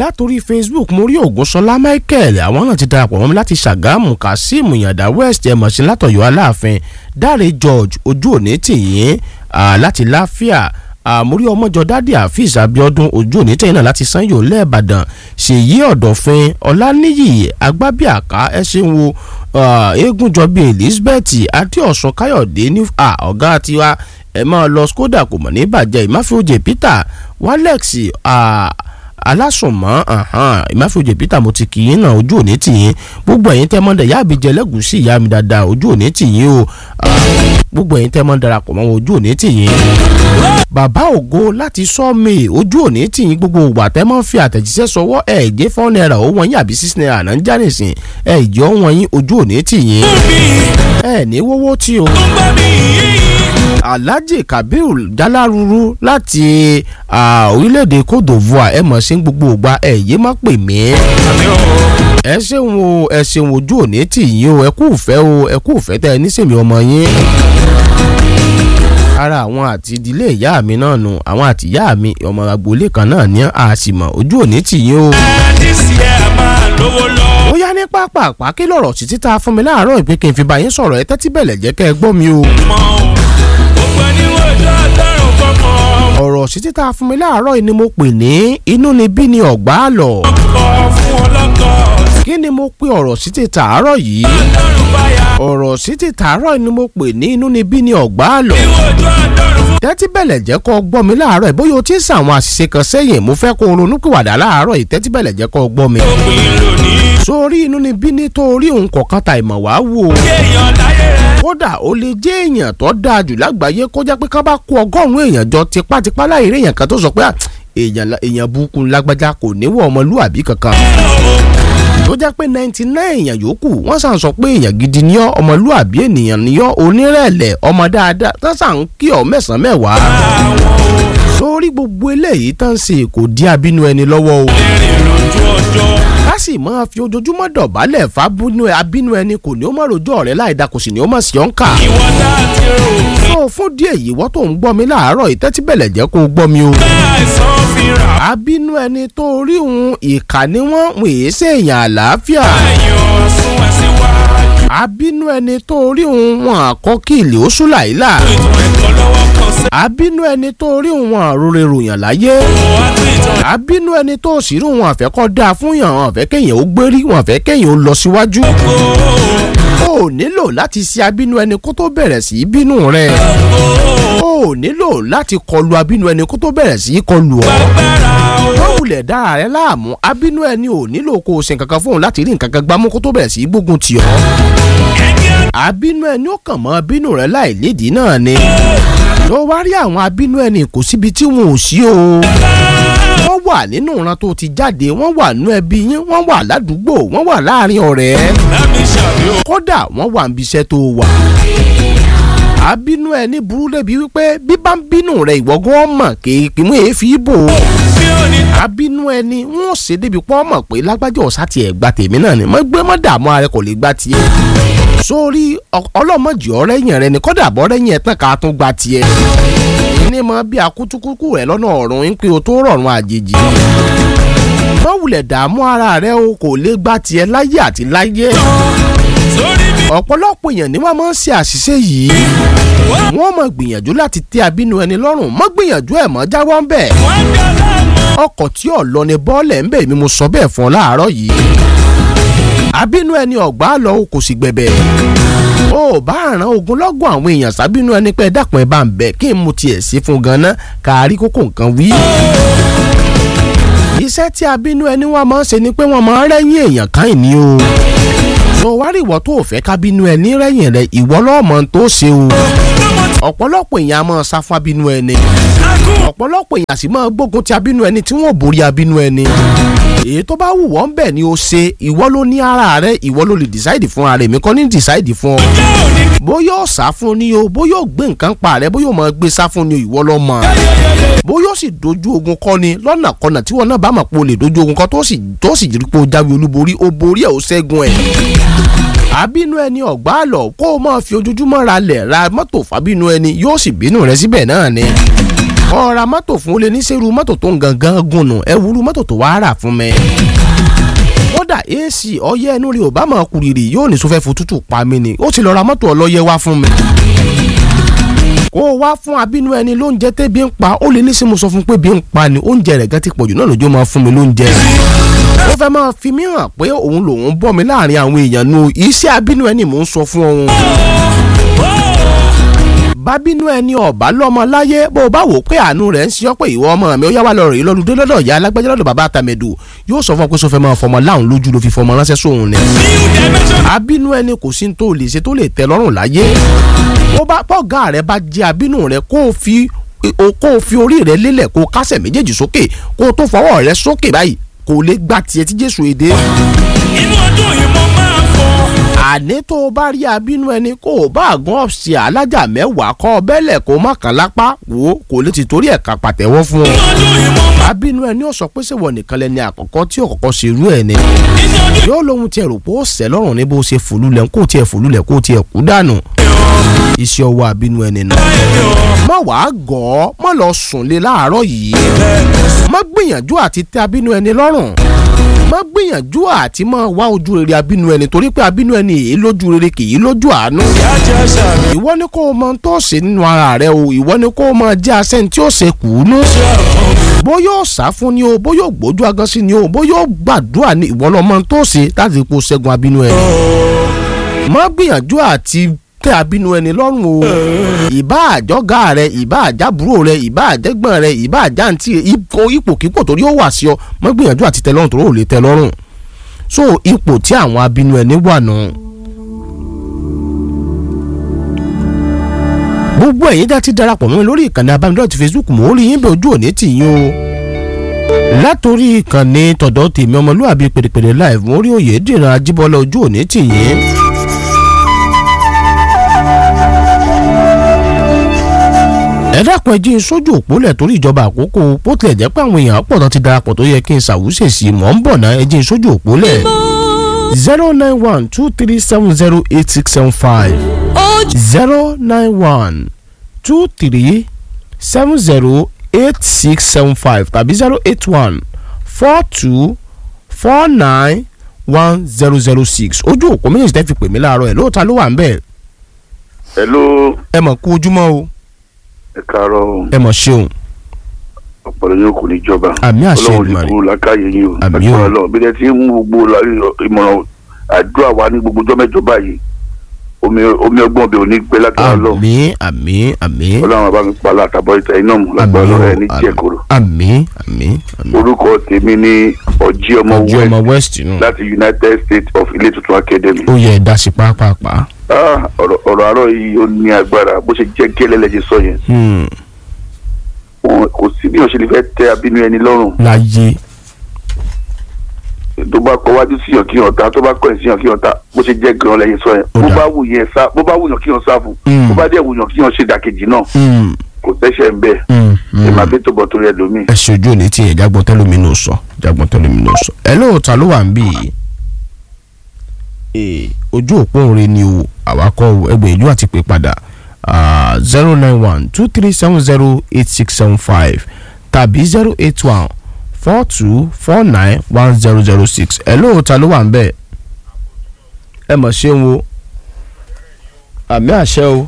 látòrí facebook mo rí ògúnṣọlá michael àwọn náà ti darapọ̀ mọ́ mi láti ṣàgámù kazeem yàdá west ẹ̀mọ̀sí látọ̀yọ́ aláàfin dáre george ojú òní tìyín láti láfíà àmúrí ọmọjọ dádì àfíìs abiodun ojú òní tẹ̀yìn náà láti sanyo lẹ́ẹ̀bàdàn ṣèyí ọ̀dọ̀fin ọláníyì agbábíàká ẹ ṣeun wo eégúnjọbí elizabeth adéọ̀sùn káyọ̀dé ní ọ̀gá tiwa ẹ máa lọ skoda kò mọ̀ ní bàjẹ́ ìmáfíòjè peter walex alásùnmọ́ ìmáfíòjè peter mo ti kì í náà ojú òní tìyín gbogbo ẹ̀yin tẹ́ mọ́ dẹ̀ yá àbíjẹ lẹ́gùsí ìyá mi dáadáa ojú òní tìyín o gbogbo ẹ̀yin tẹ́ mọ́ darapọ̀ mọ́ ojú òní tìyín bàbá ògo láti sọ́ọ̀mì ojú òní tìyín gbogbo ìgbà tẹ́ mọ́ fi àtẹ̀jíṣẹ́ sọwọ́ ẹ̀ jẹ́ four naira ó wọ̀nyí àbí six naira náà ń já nìsín ẹ̀ jẹ́ ó wọ̀nyí ojú òní tìyín ẹ̀ ní wọ́wọ́ tí o alhaji kabir jalaruru láti orílẹ̀-èdè cote divoire ẹ mọ̀ sí gbogbo ògbà ẹ yé má pè mí. ẹ ṣeun o ẹ ṣeun ojú òní tì yín o ẹ kú ìfẹ́ o ẹ kú ìfẹ́ tẹ ẹ nísèmí ọmọ yín. ara àwọn àti ìdílé ìyá mi náà nù àwọn àti ìyá mi ọmọ agboolé kan náà ní àṣìmọ̀ ojú òní tì yín o. ó yá ní pápá kí lọ̀rọ̀ sí títa fún mi láàárọ̀ ìpín kí n fi bá yín sọ̀rọ̀ ẹ tẹ́tí bẹ̀lẹ̀ jẹ́ kẹ́ ẹ gbọ́ mi o ọ̀rọ̀ sí títa fún mi láàárọ̀ yìí ni mo pè ní inú ni bí ni ọ̀gbá lọ. kí ni mo pe ọ̀rọ̀ sí títa àárọ̀ yìí ọ̀rọ̀ sí títa àárọ̀ yìí ni mo pè ní inú ni bí ni ọ̀gbá lọ. tẹ́tí bẹ̀lẹ̀ jẹ́ kó gbọ́ mi láàárọ̀ yìí bóyá o ti sàwọn àṣìṣe kan sẹ́yìn mo fẹ́ kó ronúpìwàdà láàárọ̀ yìí tẹ́tí bẹ̀lẹ̀ jẹ́ kó gbọ́ mi. sórí inú ni bí ni torí òun kọ̀ọ̀kan ta ìmọ̀ wá wò kódà ó lè jẹ́ èèyàn tó dáa jù lágbàáyé kó jẹ́ pé ká bá kó ọgọ́rùn-ún èèyàn jọ tipátipá láì rí èèyàn kan tó sọ pé èèyàn burúkú lágbájá kò níwọ̀ ọmọlúwàbí kankan tó jẹ́ pé ninety nine èèyàn yòókù wọ́n sàn sọ pé èèyàn gidi ni ọ́ ọmọlúwàbí ènìyàn ni ọ́ onírẹ̀lẹ̀ ọmọ dáadáa tó sàn kí ọ mẹ́sàn-án mẹ́wàá sórí gbogbo eléyìí tán ṣe kò dí abínú ẹni lọ́wọ́ o ká sì máa fi ojoojúmọ́ dọ̀bálẹ̀ fábínú abínú ẹni kò ní ó má rojọ́ rẹ̀ láì da kò sì ní ó má sí ọ́n kà. tó o fún díẹ̀ yìí wọ́n tó ń gbọ́ mi láàárọ̀ ìtẹ́tí bẹ̀lẹ̀ jẹ́ kó o gbọ́ mi o. abínú ẹni tó rí òun ìkà ni wọ́n ń èé sèèyàn àlàáfíà. abínú ẹni tó rí òun wọn àkọ́kìlì oṣù làílà àbínú ẹni tó rí òun àròrè ròyàn láyé àbínú ẹni tó sì rí òun àfẹ́kọ́ dáa fún yàn án àfẹ́ kéèyàn ó gbérí wọn àfẹ́ kéèyàn ó lọ síwájú o nílò láti ṣe abínú ẹni kó tó bẹ̀rẹ̀ sí í bínú rẹ̀ o nílò láti kọlu abínú ẹni kó tó bẹ̀rẹ̀ sí í kọlu ọ́ wọ́n wulẹ̀ dára rẹ láàmú abínú ẹni ò nílò kó o ṣe nǹkan kan fóun láti rí nǹkan kan gbámú kó tó bẹ̀rẹ̀ sí í gbógun tì ọ́ abínú ẹni ó kàn mọ́ abínú rẹ láì lédìí náà ni lọ wá rí àwọn abínú ẹni kò síbi tí wọn ò sí o wọ́n wà nínú ìran tó ti jáde wọ́n wà nú ẹbí yín wọ́n wà ládùúgbò wọ́n wà láàrin ọ̀rẹ́ kódà wọ́n wà níbi iṣẹ́ tó wà abínú ẹni burú débi wípé bí bá ń bínú rẹ ìwọ́gán mọ̀ kéèpé mú èéfì bò ó abínú ẹni wọn ò ṣe débi pọ́ mọ̀ pé lágbájá ọ̀sá tiẹ̀ gba tèmi náà ni mo gbé mọ́ dààmú ara kò lè gba tiẹ̀ sórí ọlọ́mọdé ọ̀rẹ́yìn rẹ ni kọ́dà bọ́rẹ́yìn ẹ̀ tán ká tún gba tiẹ̀ ní mọ bí akutukuku rẹ lọ́nà ọ̀run ń pé o tó rọrùn àjèjì wọ́n wulẹ̀ dààmú ara rẹ o kò lè gba tiẹ̀ láyé àti láyé ọ̀pọ̀lọpọ̀ èèyàn ni wọ́n máa ń ṣe àṣìṣe yìí wọ́n máa gbìyànjú láti tẹ́ abínú ẹni lọ́rùn mọ́ gbìyànjú ẹ̀ mọ́ jáwọ́ ń bẹ̀ ọkọ̀ tí ò lọ ni bọ́ọ̀lẹ̀ ń bẹ̀ mi mo sọ bẹ́ẹ̀ fún ọ láàárọ̀ yìí abínú ẹni ọ̀gbá lọ kò sì gbẹ̀bẹ̀ ó bá àrán ogunlọ́gọ̀ àwọn èèyàn sábínú ẹni pé dàpọ̀ ẹ bá ń bẹ̀ kí n mu tiẹ̀ sí fún ganan kárí kókó nǹkan wí. iṣẹ́ tí abínú ẹni wọn máa ń ṣe ni pé wọ́n máa ń rẹ́yìn èèyàn kan ìní o tó wá rí ìwọ tó fẹ́ kábínú ẹni rẹ́yìn rẹ ìwọ lọ́mọ tó ṣe o ọ̀pọ̀lọpọ̀ èèyàn á máa sá fún abínú ẹni ọ̀pọ̀lọpọ̀ èèyàn sì máa gbógun ti abínú ẹni tí wọ́n borí abínú ẹni èyí tó bá wù wọ́n bẹ̀ ni o ṣe ìwọ ló ní ara rẹ ìwọ ló lè decide fún ara èmi kọ́ ní decide fún ọ bóyá ó sá fún ni o bóyá ó gbé nǹkan pa rẹ bóyá ó máa gbé sá fún ni o ìwọ ló mọ̀ bóyá ó sì dojú ogun kọ́ ni lọ́nà kọ́nà tí wọn náà bá mọ̀ pé o lè dojú ogun kọ́ tó sì tó sì rí pé o jáwé olúborí o borí ẹ̀ o ṣẹ́gun ẹ̀ àbínú ẹni ọ̀gbá lọ kó o máa fi ojoojúmọ́ ra lẹ̀ ra mọ́tò fábínú ẹni yóò sì bínú rẹ síbẹ̀ náà ni ọ̀ra mọ́tò fún olè níṣẹ́rú mọ́tò tó ń gangan gùn nù ẹ wúru mọ́tò tó wàá rà fún mi. kódà ac ọyẹ́ ẹnu rí obama kùrìrì yóò ní sọfẹ́ fòtútù pa mí ni ó ti lọ ra mọ́tò ọlọ́yẹ wá fún mi. kó o wá fún abínú ẹni lóúnjẹ tẹ́bi ń pa ó lè ní sí mo sọ fún pé bí ń pa ni oúnjẹ rẹ̀ gan ti pọ̀jù náà lójó máa fún mi lóúnjẹ ó fẹ́ máa fi mí hàn pé òun lòun bọ́ mi láàrin àwọn èèyàn nu iṣẹ́ abínú ẹni mò ń sọ fún òun bábínú ẹni ọ̀bá lọ́mọ láyé bó o bá wò pé àánú rẹ̀ ń ṣe ọ́ pé ìwọ ọmọ mi ó yá wá lọ rèé lọ́dún dé lọ́dọ̀ ìyá alágbájá lọ́dọ̀ bàbá àtàmẹ̀dù yóò sọ fún ọ pé sọ fẹ́ máa fọmọ láwọn lójú ló fi fọmọ ránṣẹ́ sóhun ni. abínú ẹni kò sí tó lè ṣe tó lè tẹ́ lọ́rùn láyé ó bá pọ́gà rẹ bá jẹ́ abínú rẹ kó o fi kó o fi orí rẹ lélẹ̀ kó o kásẹ̀ méjèèjì sókè kó o tó fọwọ́ rẹ sókè báyìí kò lè gbà tiẹ̀ tí Jésù èdè. inú ọdún yìí mo máa fọ. àní tó o bá rí abínú ẹni kó o bá àgán ọ̀sì alájà mẹ́wàá kọ́ ọ bẹ́lẹ̀ kó o má kàn lápá wò ó kò lè ti torí ẹ̀ka pàtẹ́wọ́ fún ọ. inú ọdún yìí mo máa. abínú ẹni ó sọ pé ṣèwọ nìkan lẹni àkọ́kọ́ tí òkọ́kọ́ ṣe irú ẹ̀ ni. inú ọdún yóò lóhun tiẹ̀ rò pé ó sẹ́ lọ́rùn ní bó ṣe fòlúlẹ̀ kó tiẹ̀ fòlúlẹ̀ kó tiẹ̀ kú dànù. iṣẹ́ ọwọ́ abínú ẹni nù. má wàá gọ̀ ọ́ má lọ sùn lé láàárọ̀ yìí. má gbìyànjú àti tẹ́ abínú ẹni lọ́rùn má gbìyànjú àti máa wá ojú rere abínú ẹni torí pé abínú ẹni èyí lójú rere kì í lójú àánú. yájá sàmì. ìwọ ni kó o mọ tó ṣe nínú ara rẹ o ìwọ ni kó o mọ jẹ́ asẹ́ni tí ó ṣe kùnú. bóyá ó sá fún ni o bóyá ó gbójú agan sí ni o bóyá ó gbàdúrà ní ìwọ lọmọ tó ṣe láti ipò ṣẹ́gun abínú ẹni. má gbìyànjú àti tẹ abínú ẹni lọ́rùn o ìbá àjọgá rẹ ìbá àjábúrò rẹ ìbá àjẹgbọ́n rẹ ìbá àjáǹtì rẹ ipò ipòkípò torí ó wà sí ọ má gbìyànjú àti tẹ lọ́rùn torí ò lè tẹ lọ́rùn so ipò tí àwọn abínú ẹni wà nù. gbogbo ẹ̀yin dá ti darapọ̀ mọ́ mi lórí ìkànnì abánidọ́rẹ̀ ti Facebook mò ń rí yín bẹ́ẹ̀ ojú òní tì yín o látòrí ìkànnì tọ̀dọ̀ tèmi ọmọlúwàbí pèrèpèrè live mo rí òye dìran ajíbọ́lá ojú òní tì yín. ẹ dákun ẹ jí n sójú òpólẹ̀ torí ìjọba àkókò bó tilẹ̀ jẹ́ pé àwọn èèyàn pọ̀ tán ti darapọ̀ tó yẹ kí n ṣàwùsè sí mọ̀ ń bọ̀ náà ẹ jí n sójú òpólẹ̀ zero nine one two three seven zero eight six seven five zero nine one two three seven zero eight six seven five tàbí zero eight one four two four nine one zero zero six ojú òpó méjèèjì tẹ́ fi pè mí láàárọ̀ ẹ̀ lóòótọ́ ló wà ń bẹ̀ hello ẹ mọ̀ kú ojúmọ́ o ẹ káàárọ̀ ẹ mọ̀ ṣeun ọpọlọ yóò kò ní jọba Àmì àṣẹ Ọlọ́run Èdùmàrè. ní kúrò lákàyè yín o Àmì o. Agbára Ọlọ́run bí ẹ ti ń mú gbogbo la- ìmọ̀ràn àdúrà wa ní gbogbo ọjọ́ mẹ́jọ báyìí omi omi ọgbọ́n bẹ ò ní gbẹ lágbára Ọlọ́run àmín àmín àmín Ọlọ́run àbá mi pa látàbọ̀ ìta iná mu lágbára àmín Ọlọ́run o, ẹ ní jẹ́ koro àmín àmín àmín orúkọ tèmi ní ọjí ọmọ ojú ọmọ west west nù láti United States of Ilé Tuntun Academy ó yẹ ẹ dá sí pápápá Ah, ọ̀rọ̀ ọ̀rọ̀ àárọ̀ yìí ó ní agbára bó ṣe jẹ́ gẹ́lẹ́ lẹ́jẹ̀ sọ yẹn Hmm, Wọn- kò sí bí òṣèlú fẹ́ tẹ abínú ẹni lọ́rùn láyé tó bá kọ wájú síyàn kí yàn ta tó bá kọ ẹ̀ síyàn kí yàn ta bó ṣe jẹ́ gan lẹ́yìn sọ yẹn Ó bó dà. bá wù yẹn sá bó bá wù yàn kí yàn sá fún Mm. bó bá dẹ̀ wù yàn kí yàn ṣe ìdàkejì náà Hmm, kò tẹ́sẹ̀ ń bẹ̀ hmm, ẹ hmm. máa bí tó bọ̀ torí ẹlòmíì. ẹ ṣojú òní tí yẹn jágbọ́n tẹ́lómi náà sọ jágbọ́n tẹ́lómi náà sọ ẹ lóòótọ́ ló wà ń bì í ee ojú òpó òre ni o àwakọ̀ ẹgbẹ́ ìlú àti pé padà zero nine one two three seven zero eight six seven five tàbí zero eight one four two four nine one zero zero six ẹ lóòótọ́ ló wà ń bẹ̀ ẹ mọ̀ ṣé ń wo àmì àṣẹ o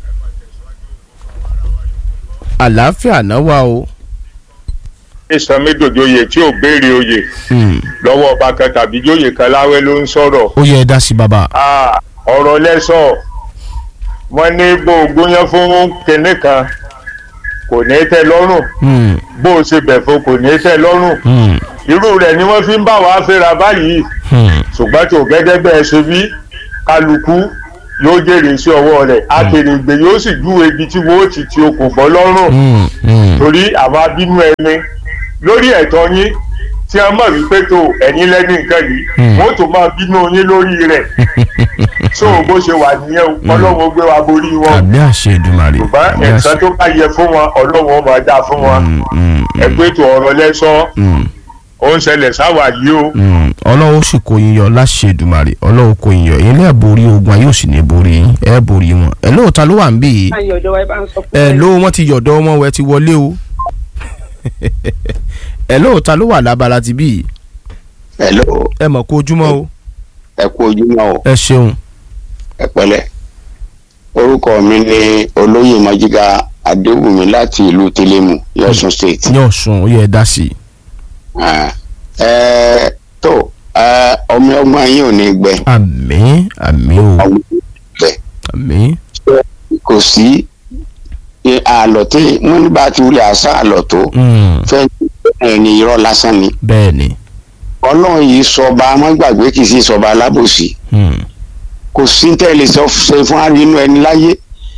àlàáfíà náà wà o. ìsọmídòjòyè tí ò béèrè oyè Hmm. lọ́wọ́ ọba kan tàbí jóyè kan láwẹ́ ló ń sọ̀rọ̀ ó yẹ ẹ dá sí bàbá. Ah, ọ̀rọ̀ lẹ́sọ̀ wọ́n ní bó o gbóyán fún kinní kan kò ní tẹ́ lọ́rùn Hmm, bó o ṣe bẹ̀ fún kò ní tẹ́ lọ́rùn hmm, irú rẹ̀ ni wọ́n fi ń bá wa fẹ́ra báyìí hmm. ṣùgbọ́n tó gẹ́gẹ́ bẹ́ẹ̀ ṣe bí kálukú yóò jèrè sí ọwọ́ rẹ̀ akèrègbè yóò sì júwe ibi tí wọ́n ti ti okùn bọ́ lọ́rùn Hmm, hmm. torí àwọn abínú ẹni lórí ẹ̀tọ́ yín tí a mọ̀ wípé tó ẹ̀yin lẹ́ni nǹkan yìí Hmm. wọ́n tó máa bínú yín lórí rẹ̀ so bó ṣe wà nìyẹn o ọlọ́wọ́ gbé wa borí wọn àmì àṣẹ Èdùmàrè ṣùgbọ́n àmì ẹ̀san àṣẹ. tó bá yẹ fún wọn ọlọ́wọ́ máa dá fún wọn Hmm, hmm, hmm, ẹgbẹ́ tó ọ̀rọ̀ lẹ́sọ́ hmm, ó ń ṣẹlẹ̀ sáwà yìí o hmm. ọlọ́wọ́ sì kó yín yọ láṣẹ Èdùmàrè ọlọ́wọ́ kó yín yọ yín lẹ́ẹ̀ borí ogun ayé òsì ní borí yín ẹ̀ borí wọn. ẹ lóòótọ́ ló wà ń bì í báyìí ọ̀dọ̀ wa ẹ bá ń sọ fún ẹ wa. ló wọn ti yọ̀dọ̀ wọn wẹ ti wọlé o ẹ lóòótọ́ ló wà lábala ti bí hello ẹ mọ̀ kó ojúmọ́ o ẹ kú ojúmọ́ o ẹ ṣeun ẹ pẹ̀lẹ́ orúkọ mi ni olóyè majiga adéwùmí láti ìlú tẹlẹmù yọsùn state ní ọ̀sùn ó yẹ ẹ dá sí i Ah, ẹ tó ẹ, ọmọ ọgbọ́n yín ò ní gbẹ àmín àmín o àwọn gbẹ àmín kò sí ẹ, àlọ́ tí wọ́n ní bá ti wulẹ̀ àṣà àlọ́ tó Mm, fẹ́ ẹni irọ́ lásán ni bẹ́ẹ̀ ni ọlọ́run yìí sọba amọ́gbàgbé kì í sí sọba alábòsí Mm, kò sí tẹ́lẹ̀ sọ ṣe fún arínú ẹni láyé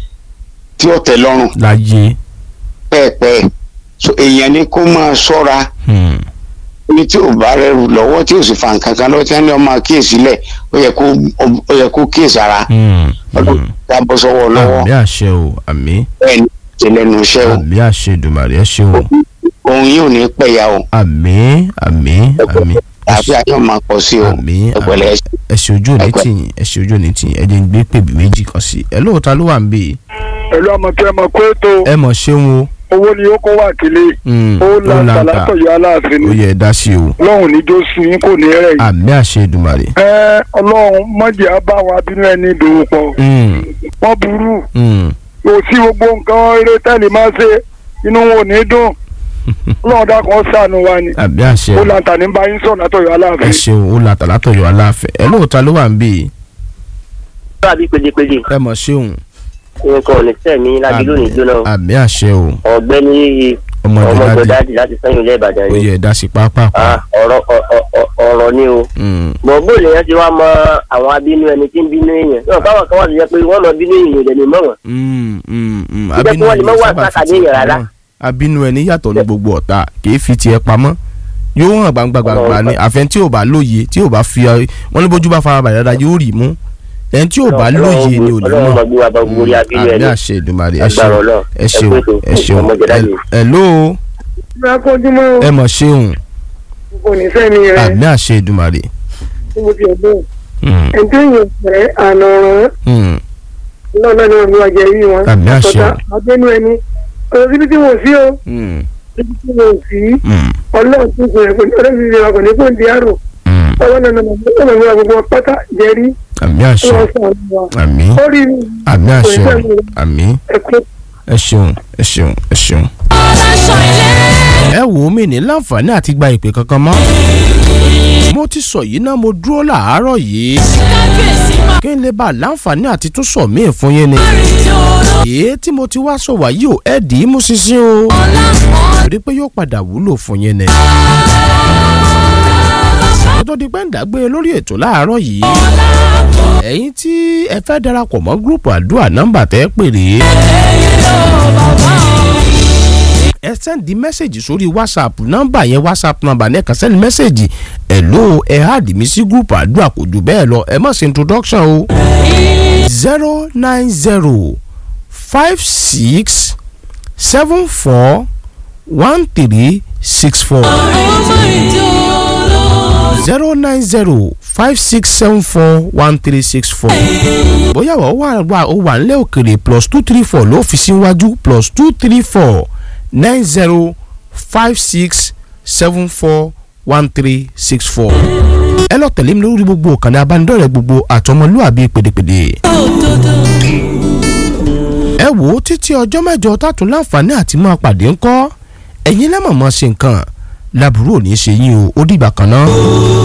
tí ó tẹ́ lọ́rùn láyé pẹ́ẹ́pẹ́ẹ́ so èèyàn ni kó máa ṣọ́ra Mm, ní tí ò bá rẹrù lọ́wọ́ tí ò sì fa nǹkan kan lọ́wọ́ tí wọ́n ní ọmọ kíyèsí lẹ̀ ó yẹ kó ó yẹ kó kíyèsí ara mm, ọlọ́run mm. ká bọ́ sọ́wọ́ lọ́wọ́ àmín àṣẹ o àmín bẹ́ẹ̀ ni ṣe lẹ́nu iṣẹ́ o àmín àṣẹ ìdùmàrè ẹ ṣeun o òun yóò ní pẹ̀yà o àmín àmín àmín àfi àyàn máa pọ̀ sí o àmín ẹ̀pẹ̀lẹ́ àmín ẹ ṣe ojú òní Ẹgbẹ́. tìyìn ẹ ṣe ojú òní tìyìn ẹ jẹ́ ń gbé pèbí méjì kan sí ẹ lóòótọ́ ló wà ń bì í pẹ̀lú ọmọ tí ẹ mọ̀ pé tó ẹ mọ̀ ṣeun o owó ni ó kó wà kílé Mm, ó la ó la ń ta. sàlátọ̀yọ aláàfin ó ni yẹ ẹ dá sí o ọlọ́run níjó sun yín kò ní rẹ̀ yìí. àmín àṣẹ ìdùmàrè ẹ ọlọ́run mọ̀jì á bá àwọn abínú ẹni dòwò pọ̀ Mm, wọ́n burú mm, kò sí gbogbo nǹkan eré tẹ́lẹ̀ máa ṣe inú wọn ò ní dùn ọlọ́run dákun ó ṣàánú wa ni àmín àṣẹ ó la ń tà ní báyìí sọ̀rọ̀ látọ̀yọ ẹ aláàfin. ṣeun ó la tàlátọ̀yọ̀ aláàfẹ́ ẹ lóòótọ́ ló wà ń bì í àbí pèdèpèdè ẹ mọ̀ ṣeun nǹkan ò ní sẹ́mi láti lónìí jóná àmín àṣẹ o ọ̀gbẹ́ni ọmọdé láti ọmọgbẹ́dáàdì láti sẹ́yìn ilé ìbàdàn ó ni yẹ ẹ dá sí pápá Ah, ọ̀rọ̀ ọ- ọ- ọ- ọ̀rọ̀ ni o Mm, gbọ̀ngbò lèèyàn ti wá mọ àwọn abínú ẹni tí ń bínú èèyàn náà káwọn kan wà tó yẹ pé wọ́n lọ bínú èèyàn ìdẹ̀ ní mọ́ wọn. mm, mm, mm. Ó jẹ́ kí wọ́n lè má ẹni wà sábà fi sákàdé tiẹ̀ yẹn rárá. pamọ́. abínú ẹni yàtọ̀ ní gbogbo ọ̀tá kìí fi tiẹ̀ pamọ́ yóò hàn gbangba gbangba ni àfẹn tí ò bá lóye tí ò bá fi wọn ní bójú bá fara balẹ̀ dáadáa yóò rì mú ẹni tí ò bá lóye ni ò ní ọlọ́run mọ̀ mọ̀ gbé wa bá gbogbo orí abínú àmì ẹni àṣẹ ìdùmarè ẹ Agbára ṣeun Ọlọ́run. ẹ Ẹ ṣeun kú ètò. ẹ ṣeun Ọmọjọ́dáde. ẹ ló akójúmọ́ ẹ mọ̀ ṣeun kò ní sẹ́ni rẹ̀ àmì àṣẹ ìdùmarè. tí mo ti ọ̀dọ́ Mm, ẹ̀jẹ̀ yẹn fẹ́ àná ọ̀ràn mm, náà náà ni wọ́n fi wá jẹ rí wọn. Àmì àṣẹ. àtọ̀tà abẹ́nú ẹni ọ̀rọ̀ síbi tí wọ́n sí o mm, síbi tí wọ́n sí mm, ọlọ́run tó sọ ẹ̀kọ́ ọ̀rẹ́ mi rẹ̀ kò ní kó di àrò mm. ọwọ́ náà náà náà náà gbogbo wọn pátá jẹ rí àmì àṣẹ wọ́n sọ àwọn wa. àmì ó rí àmì àṣẹ kò ní sẹ́ni àmì ẹ̀kọ́ ẹ ṣeun ẹ ṣeun ẹ ṣeun. ẹ wò ó mi ní láǹfààní àti gba ìpè kankan mọ́. mo ti sọ yìí náà mo dúró làárọ̀ yìí. kí n lè bá a láǹfààní àti tún sọ míì fún yín ni. èyí tí mo ti wá sọ wàyí ò ẹ dì í mú ṣinṣin o. torí pé yóò padà wúlò fún yín ni. kó tó di pé ń dàgbé lórí ètò láàárọ̀ yìí. ẹ̀yin tí ẹ fẹ́ darapọ̀ mọ́ gúrùpù àdúrà nọ́mbà tẹ́ pè rèé ẹ sẹ́ndí mẹ́sẹ̀gì sórí whatsapp nọ́mbà yẹn whatsapp nọ́mbà ní ẹ̀ka sẹ́ndí mẹ́sẹ̀gì ẹ̀ ló ẹ̀ háàdì mi sí gúrùpù àdúrà kò jù bẹ́ẹ̀ lọ ẹ má ṣe introduction o. zero nine zero five six seven four one three six four zero nine zero five six seven four one three six four bóyá wọ́n wà wà ó wà nílẹ̀ òkèrè plus two three four ló fi síwájú plus two three four nine zero five six seven four one three six four. ẹ lọ tẹ̀lé mi lórí gbogbo ìkànnì abánidọ́rẹ̀ẹ́ gbogbo àtọmọlúàbí pèdèpèdè. ẹ wò ó títí ọjọ́ mẹ́jọ tàtún láǹfààní àti máa pàdé ńkọ́ ẹ̀yin lẹ́mọ̀ọ́mọ́ ṣe nǹkan làbúrò ò ní í ṣe yín o ó dìgbà kan náà.